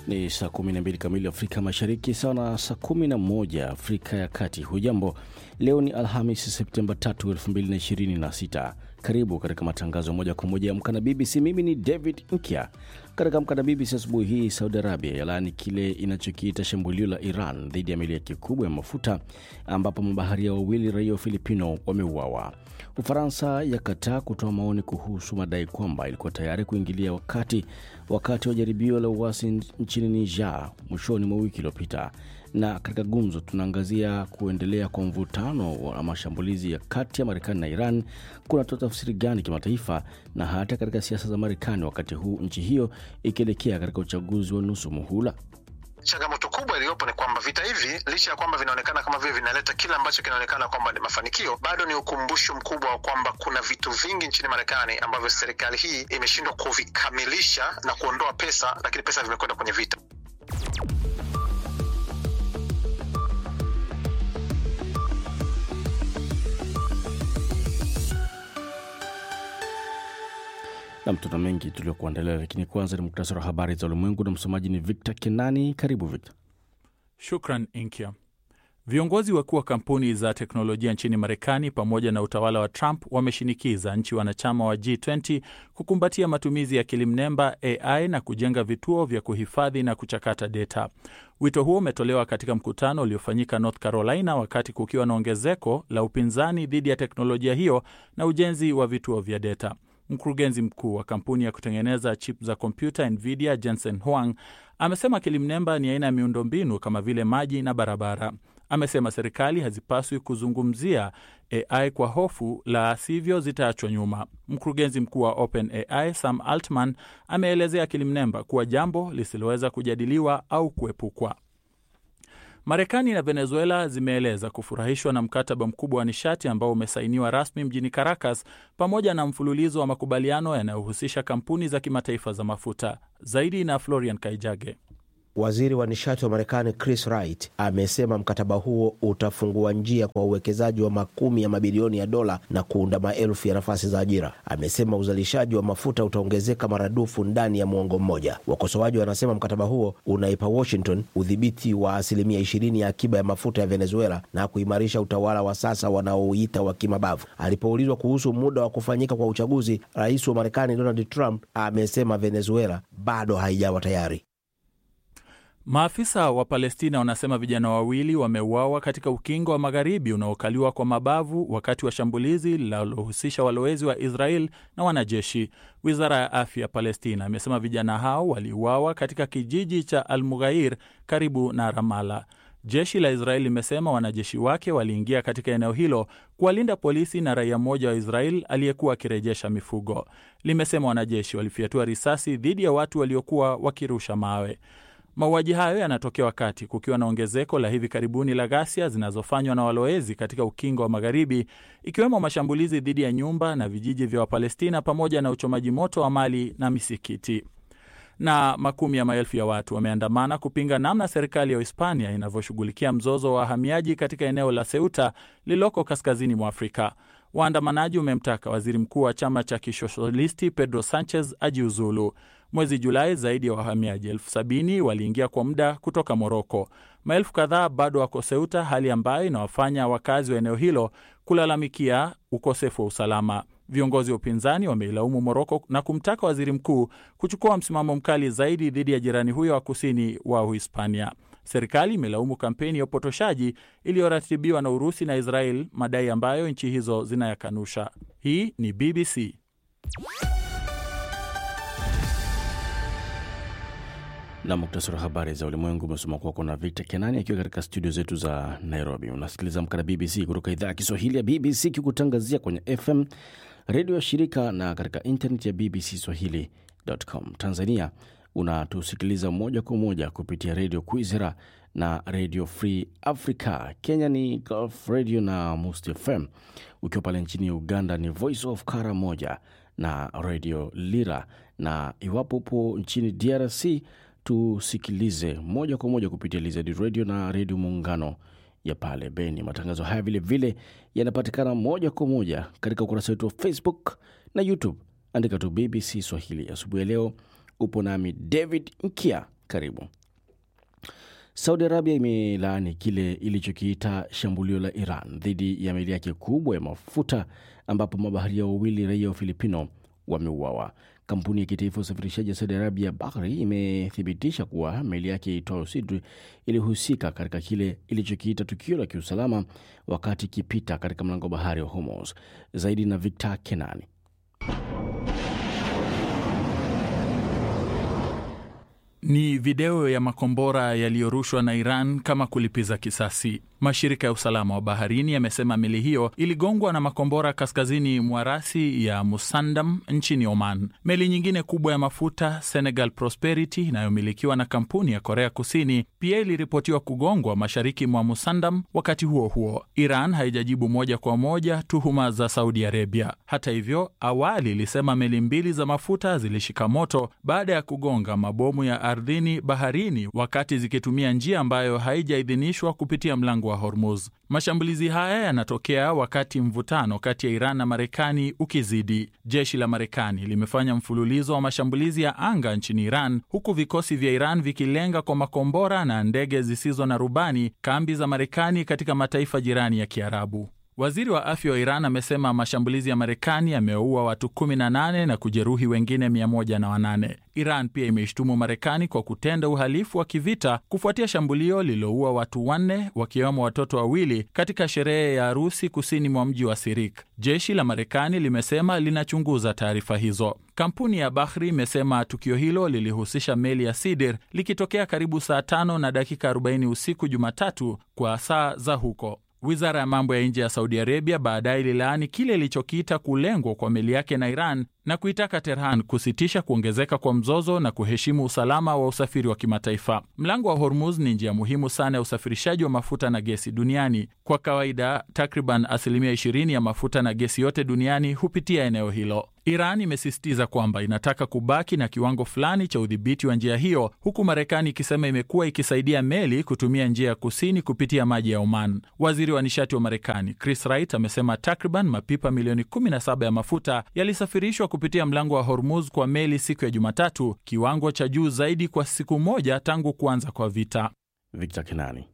Ni saa 12 kamili Afrika Mashariki, sawa na saa 11 Afrika ya Kati. Hujambo, leo ni Alhamisi Septemba 3, 2026. Karibu katika matangazo moja kwa moja ya Amka na BBC. Mimi ni David Nkya. Katika Amka na BBC asubuhi hii, Saudi Arabia yalaani kile inachokiita shambulio la Iran dhidi ya meli yake kubwa ya mafuta ambapo mabaharia wawili raia wa Filipino wameuawa. Ufaransa yakataa kutoa maoni kuhusu madai kwamba ilikuwa tayari kuingilia wakati wakati wa jaribio la uasi nchini Niger mwishoni mwa wiki iliyopita. Na katika gumzo, tunaangazia kuendelea kwa mvutano wa mashambulizi ya kati ya Marekani na Iran kunatoa tafsiri gani kimataifa na hata katika siasa za Marekani, wakati huu nchi hiyo ikielekea katika uchaguzi wa nusu muhula. Changamoto kubwa iliyopo ni kwamba vita hivi licha ya kwamba vinaonekana kama vile vinaleta kile ambacho kinaonekana kwamba ni mafanikio, bado ni ukumbusho mkubwa wa kwamba kuna vitu vingi nchini Marekani ambavyo serikali hii imeshindwa kuvikamilisha na kuondoa pesa, lakini pesa vimekwenda kwenye vita. Nam, tuna mengi tuliokuandalia, lakini kwanza ni muktasari wa habari za ulimwengu na msomaji ni Victor Kenani. Karibu Victor. Shukran Inkya. Viongozi wakuu wa kampuni za teknolojia nchini Marekani pamoja na utawala wa Trump wameshinikiza nchi wanachama wa G20 kukumbatia matumizi ya akili mnemba AI na kujenga vituo vya kuhifadhi na kuchakata data. Wito huo umetolewa katika mkutano uliofanyika North Carolina wakati kukiwa na ongezeko la upinzani dhidi ya teknolojia hiyo na ujenzi wa vituo vya data. Mkurugenzi mkuu wa kampuni ya kutengeneza chip za kompyuta Nvidia, Jensen Huang, amesema akili mnemba ni aina ya miundombinu kama vile maji na barabara. Amesema serikali hazipaswi kuzungumzia AI kwa hofu, la sivyo zitaachwa nyuma. Mkurugenzi mkuu wa OpenAI Sam Altman ameelezea akili mnemba kuwa jambo lisiloweza kujadiliwa au kuepukwa. Marekani na Venezuela zimeeleza kufurahishwa na mkataba mkubwa wa nishati ambao umesainiwa rasmi mjini Caracas pamoja na mfululizo wa makubaliano yanayohusisha kampuni za kimataifa za mafuta. Zaidi na Florian Kaijage. Waziri wa nishati wa Marekani Chris Wright amesema mkataba huo utafungua njia kwa uwekezaji wa makumi ya mabilioni ya dola na kuunda maelfu ya nafasi za ajira. Amesema uzalishaji wa mafuta utaongezeka maradufu ndani ya mwongo mmoja. Wakosoaji wanasema mkataba huo unaipa Washington udhibiti wa asilimia ishirini ya akiba ya mafuta ya Venezuela na kuimarisha utawala wa sasa wanaouita wa kimabavu. Alipoulizwa kuhusu muda wa kufanyika kwa uchaguzi, rais wa Marekani Donald Trump amesema Venezuela bado haijawa tayari. Maafisa wa Palestina wanasema vijana wawili wameuawa katika ukingo wa magharibi unaokaliwa kwa mabavu wakati wa shambulizi linalohusisha walowezi wa Israel na wanajeshi. Wizara ya afya ya Palestina imesema vijana hao waliuawa katika kijiji cha Al Mughair karibu na Ramala. Jeshi la Israeli limesema wanajeshi wake waliingia katika eneo hilo kuwalinda polisi na raia mmoja wa Israel aliyekuwa akirejesha mifugo. Limesema wanajeshi walifyatua risasi dhidi ya watu waliokuwa wakirusha mawe. Mauaji hayo yanatokea wakati kukiwa na ongezeko la hivi karibuni la ghasia zinazofanywa na walowezi katika ukingo wa Magharibi, ikiwemo mashambulizi dhidi ya nyumba na vijiji vya Wapalestina pamoja na uchomaji moto wa mali na misikiti. Na makumi ya maelfu ya watu wameandamana kupinga namna serikali ya Hispania inavyoshughulikia mzozo wa wahamiaji katika eneo la Ceuta lililoko kaskazini mwa Afrika. Waandamanaji wamemtaka waziri mkuu wa chama cha kisosialisti Pedro Sanchez ajiuzulu. Mwezi Julai, zaidi ya wahamiaji elfu sabini waliingia kwa muda kutoka Moroko. Maelfu kadhaa bado wako Ceuta, hali ambayo inawafanya wakazi wa eneo hilo kulalamikia ukosefu wa usalama. Viongozi wa upinzani wameilaumu Moroko na kumtaka waziri mkuu kuchukua msimamo mkali zaidi dhidi ya jirani huyo wa kusini wa Uhispania. Serikali imelaumu kampeni ya upotoshaji iliyoratibiwa na Urusi na Israel, madai ambayo nchi hizo zinayakanusha. Hii ni BBC. na muktasari wa habari za ulimwengu umesoma kwako na Victor Kenani akiwa katika studio zetu za Nairobi. Unasikiliza Amka na BBC kutoka idhaa ya Kiswahili ya BBC kikutangazia kwenye FM redio ya shirika na katika internet ya BBC Swahili.com. Tanzania unatusikiliza moja kwa moja kupitia redio Kwizera na redio Free Africa. Kenya ni Gulf Radio na Must FM. Ukiwa pale nchini Uganda ni Voice of Kara moja na redio Lira, na iwapo upo nchini DRC tusikilize moja kwa moja kupitia Lizard Radio na redio Muungano ya pale Beni. Matangazo haya vilevile yanapatikana moja kwa moja katika ukurasa wetu wa Facebook na YouTube. Andika tu BBC Swahili. Asubuhi ya leo upo nami David Nkia Karibu. Saudi Arabia imelaani kile ilichokiita shambulio la Iran dhidi ya meli yake kubwa ya mafuta ambapo mabaharia wawili raia wa Filipino wameuawa. Kampuni ya kitaifa ya usafirishaji ya Saudi Arabia Bahri imethibitisha kuwa meli yake itwayo Sidri ilihusika katika kile ilichokiita tukio la kiusalama wakati ikipita katika mlango wa bahari wa Hormuz. Zaidi na Victor Kenani. Ni video ya makombora yaliyorushwa na Iran kama kulipiza kisasi. Mashirika ya usalama wa baharini yamesema meli hiyo iligongwa na makombora kaskazini mwa rasi ya Musandam nchini Oman. Meli nyingine kubwa ya mafuta Senegal Prosperity inayomilikiwa na kampuni ya Korea Kusini pia iliripotiwa kugongwa mashariki mwa Musandam. Wakati huo huo, Iran haijajibu moja kwa moja tuhuma za Saudi Arabia. Hata hivyo, awali ilisema meli mbili za mafuta zilishika moto baada ya kugonga mabomu ya ardhini baharini, wakati zikitumia njia ambayo haijaidhinishwa kupitia mlango wa Hormuz. Mashambulizi haya yanatokea wakati mvutano kati ya Iran na Marekani ukizidi. Jeshi la Marekani limefanya mfululizo wa mashambulizi ya anga nchini Iran, huku vikosi vya Iran vikilenga kwa makombora na ndege zisizo na rubani kambi za Marekani katika mataifa jirani ya Kiarabu. Waziri wa afya wa Iran amesema mashambulizi ya Marekani yameua watu 18 na kujeruhi wengine 108. Iran pia imeishtumu Marekani kwa kutenda uhalifu wa kivita kufuatia shambulio lililoua watu wanne wakiwemo watoto wawili katika sherehe ya harusi kusini mwa mji wa Sirik. Jeshi la Marekani limesema linachunguza taarifa hizo. Kampuni ya Bahri imesema tukio hilo lilihusisha meli ya Sidir likitokea karibu saa tano na dakika 40 usiku Jumatatu kwa saa za huko. Wizara ya mambo ya nje ya Saudi Arabia baadaye ililaani kile ilichokiita kulengwa kwa meli yake na Iran na kuitaka Tehran kusitisha kuongezeka kwa mzozo na kuheshimu usalama wa usafiri wa kimataifa. Mlango wa Hormuz ni njia muhimu sana ya usafirishaji wa mafuta na gesi duniani. Kwa kawaida, takriban asilimia 20 ya mafuta na gesi yote duniani hupitia eneo hilo. Iran imesisitiza kwamba inataka kubaki na kiwango fulani cha udhibiti wa njia hiyo, huku Marekani ikisema imekuwa ikisaidia meli kutumia njia ya kusini kupitia maji ya Oman. Waziri wa nishati wa Marekani Chris Wright amesema takriban mapipa milioni 17 ya mafuta yalisafirishwa kupitia mlango wa Hormuz kwa meli siku ya Jumatatu, kiwango cha juu zaidi kwa siku moja tangu kuanza kwa vita. Victor Kenani.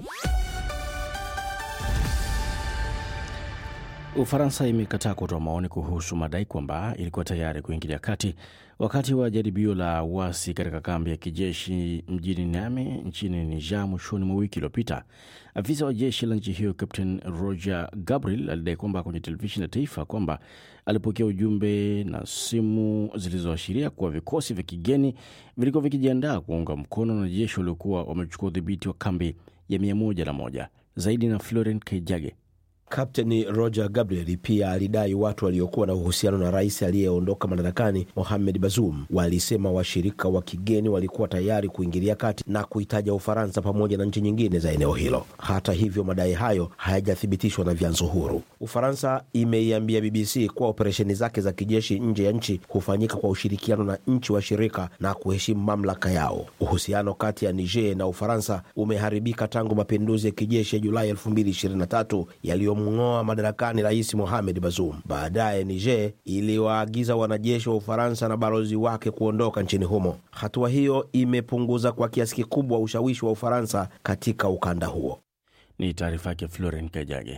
Ufaransa imekataa kutoa maoni kuhusu madai kwamba ilikuwa tayari kuingilia kati wakati wa jaribio la uasi katika kambi ya kijeshi mjini Niamey nchini Niger mwishoni mwa wiki iliyopita. Afisa wa jeshi la nchi hiyo Captain Roger Gabriel alidai kwamba kwenye televisheni ya taifa kwamba alipokea ujumbe na simu zilizoashiria kuwa vikosi vya kigeni vilikuwa vikijiandaa kuunga mkono na jeshi waliokuwa wamechukua udhibiti wa kambi ya mia moja na moja. Zaidi na Florent Kaijage. Kapteni Roger Gabriel pia alidai watu waliokuwa na uhusiano na rais aliyeondoka madarakani Mohamed Bazoum walisema washirika wa kigeni walikuwa tayari kuingilia kati na kuitaja Ufaransa pamoja na nchi nyingine za eneo hilo. Hata hivyo, madai hayo hayajathibitishwa na vyanzo huru. Ufaransa imeiambia BBC kuwa operesheni zake za kijeshi nje ya nchi hufanyika kwa ushirikiano na nchi washirika na kuheshimu mamlaka yao. Uhusiano kati ya Niger na Ufaransa umeharibika tangu mapinduzi ya kijeshi ya Julai 2023 yaliyo mng'oa madarakani rais Mohamed Bazoum. Baadaye Niger iliwaagiza wanajeshi wa Ufaransa na balozi wake kuondoka nchini humo. Hatua hiyo imepunguza kwa kiasi kikubwa ushawishi wa Ufaransa katika ukanda huo. Ni taarifa yake Florent Kajage.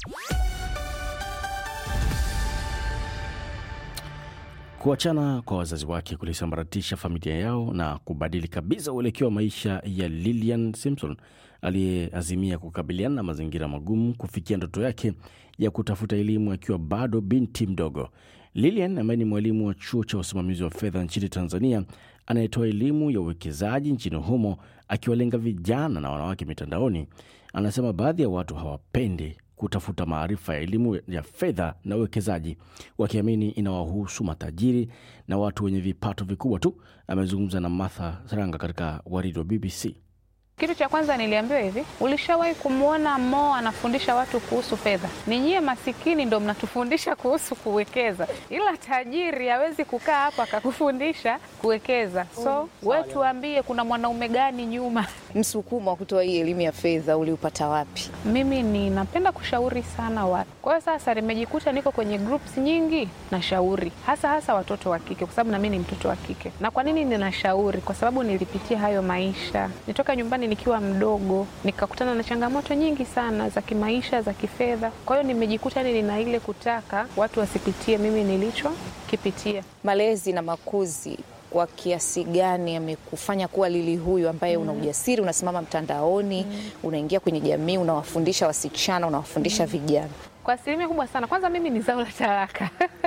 Kuachana kwa wazazi wake kulisambaratisha familia yao na kubadili kabisa uelekeo wa maisha ya Lilian Simpson aliyeazimia kukabiliana na mazingira magumu kufikia ndoto yake ya kutafuta elimu akiwa bado binti mdogo. Lilian ambaye ni mwalimu wa chuo cha usimamizi wa fedha nchini Tanzania anayetoa elimu ya uwekezaji nchini humo akiwalenga vijana na wanawake mitandaoni, anasema baadhi ya watu hawapendi kutafuta maarifa ya elimu ya fedha na uwekezaji, wakiamini inawahusu matajiri na watu wenye vipato vikubwa tu. Amezungumza na Martha Saranga katika waridi wa BBC. Kitu cha kwanza niliambiwa hivi, ulishawahi kumwona Mo anafundisha watu kuhusu fedha? Ni nyie masikini ndo mnatufundisha kuhusu kuwekeza, ila tajiri hawezi kukaa hapa akakufundisha kuwekeza. So we tuambie, kuna mwanaume gani nyuma? Msukumo wa kutoa hii elimu ya fedha uliupata wapi? Mimi ninapenda kushauri sana watu. Kwa hiyo sasa nimejikuta niko kwenye groups nyingi nashauri, hasa hasa watoto wa kike, kwa sababu na mimi ni mtoto wa kike. Na kwa nini ninashauri? Kwa sababu nilipitia hayo maisha, nitoka nyumbani nikiwa mdogo, nikakutana na changamoto nyingi sana za kimaisha, za kifedha. Kwa hiyo nimejikuta ni nina ile kutaka watu wasipitie mimi nilichokipitia. Malezi na makuzi kwa kiasi gani yamekufanya kuwa Lili huyu ambaye una ujasiri, unasimama mtandaoni, unaingia kwenye jamii, unawafundisha wasichana, unawafundisha vijana? Kwa asilimia kubwa sana. Kwanza mimi ni zao la talaka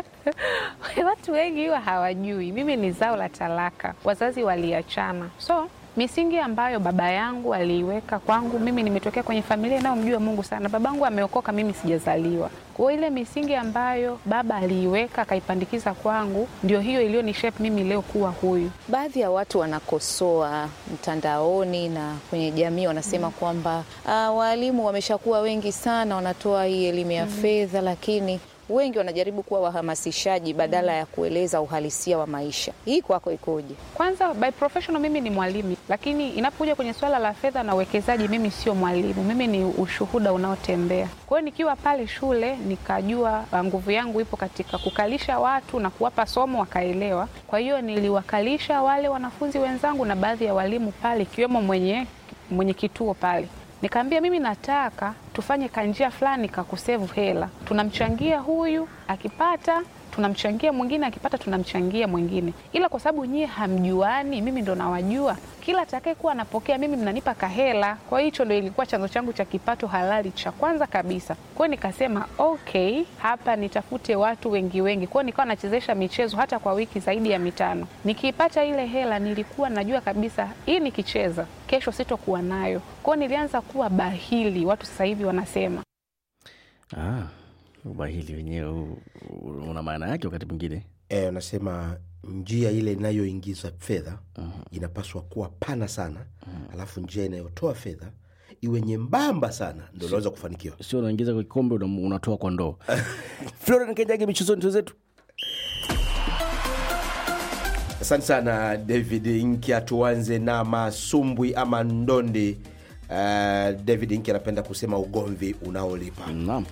watu wengi huwa hawajui mimi ni zao la talaka, wazazi waliachana, so misingi ambayo baba yangu aliiweka kwangu mimi, nimetokea kwenye familia inayomjua Mungu sana. Babangu ameokoka, mimi sijazaliwa. Kwa hiyo ile misingi ambayo baba aliiweka akaipandikiza kwangu, ndio hiyo iliyonishape mimi leo kuwa huyu. Baadhi ya watu wanakosoa mtandaoni na kwenye jamii, wanasema kwamba ah, waalimu wameshakuwa wengi sana, wanatoa hii elimu ya fedha, lakini wengi wanajaribu kuwa wahamasishaji badala ya kueleza uhalisia wa maisha. Hii kwako ikoje? Kwanza by professional mimi ni mwalimu, lakini inapokuja kwenye swala la fedha na uwekezaji, mimi sio mwalimu, mimi ni ushuhuda unaotembea. Kwa hiyo nikiwa pale shule nikajua uh, nguvu yangu ipo katika kukalisha watu na kuwapa somo wakaelewa. Kwa hiyo niliwakalisha wale wanafunzi wenzangu na baadhi ya walimu pale, ikiwemo mwenye, mwenye kituo pale Nikaambia mimi nataka tufanye kanjia fulani kakusevu hela, tunamchangia huyu akipata, tunamchangia mwingine akipata, tunamchangia mwingine, ila kwa sababu nyie hamjuani, mimi ndo nawajua, kila atakaye kuwa anapokea mimi mnanipa kahela. Kwa hiyo hicho ndo ilikuwa chanzo changu cha kipato halali cha kwanza kabisa. Kwa hiyo nikasema okay, hapa nitafute watu wengi wengi. Kwa hiyo nikawa nachezesha michezo hata kwa wiki zaidi ya mitano. Nikiipata ile hela, nilikuwa najua kabisa hii nikicheza kesho sitokuwa nayo. Kwa hiyo nilianza kuwa bahili, watu sasa hivi wanasema Ah, ubahili wenyewe huu, una maana yake wakati mwingine. e, anasema njia ile inayoingiza fedha inapaswa kuwa pana sana alafu njia inayotoa fedha iwe nyembamba sana ndo unaweza kufanikiwa Sio unaingiza kwa kikombe una- unatoa kwa ndoo. Florian Kejage, michezoni tuzetu. asante sana david nkia tuanze na masumbwi ama ndondi uh, david nki anapenda kusema ugomvi unaolipa Naam.